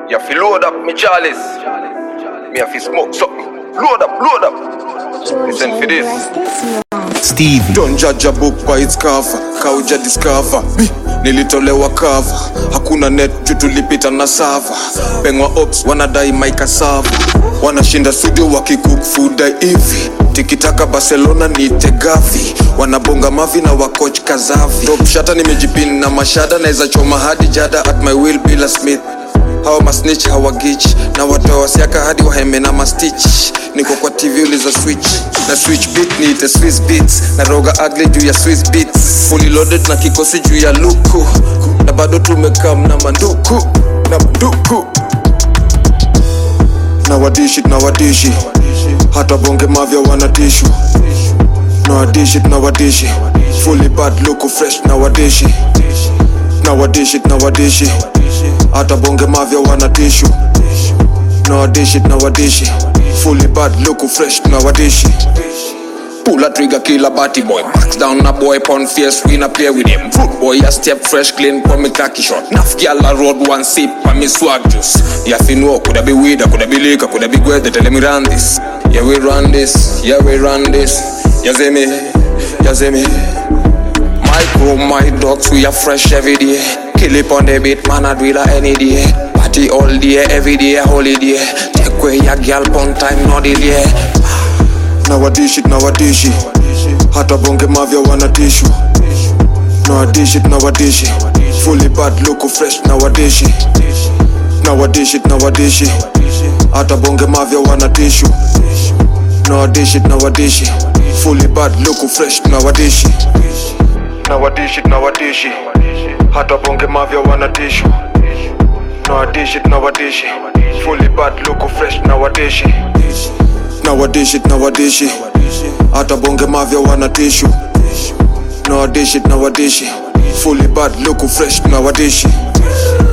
You have to load up me chalice. Me have to smoke something. Load up, load up. Listen for this. Stevie. Don't judge a book by its cover, kauja discover Bi, nilitolewa cover, hakuna net juu tulipita na sava Pengwa ops wanadai maika sava, wanashinda studio wakikook food hivi tikitaka Barcelona niite gavi, wanabonga mavi na wakoch kazavi Top shata nimejipin na mashada naweza choma hadi jada at my will bila Smith hawa masnitch hawagich na watoa siaka hadi waheme na mastitch niko kwa tv uliza switch na switch beat niite swiss beats na roga ugly juu ya swiss beats fully loaded na kikosi juu ya luku na bado tumekam na manduku na manduku na wadishi na wadishi hata bonge mavya wanatishu na wadishi na wadishi fully bad luku fresh na wadishi na wadishi na wadishi hata bonge mavya wanatishu na wadishi na wadishi fully bad luku fresh na wadishi Pull a trigger, kill a batty boy. Backs down a boy, pon fierce, we not play with him. Fruit boy, a step fresh, clean, pon me khaki shot. Nuff gal a road one sip, pon me swag juice. Yeah, fi know, coulda be weed, coulda be liquor, coulda be weather, tell me run this. Yeah, we run this, yeah, we run this. Yeah, see me, yeah, see me. Micro, my dogs, we are fresh every day. Kill it on the beat, man, I do it any day. Party all day, every day, holiday. Take away your girl, pon time, no delay. na wadishi na wadishi hata bonge mavya wanatishu na wadishi na wadishi fully bad luku fresh na wadishi na wadishi na wadishi hata bonge mavya wanatishu na wadishi na wadishi fully bad luku fresh na wadishi na wadishi na wadishi hata bonge mavya wanatishu na wadishi na wadishi fully bad luku fresh na wadishi na wadishi na wadishi hata bonge mavya wanatishu na wadishi na wadishi fully bad luku fresh na wadishi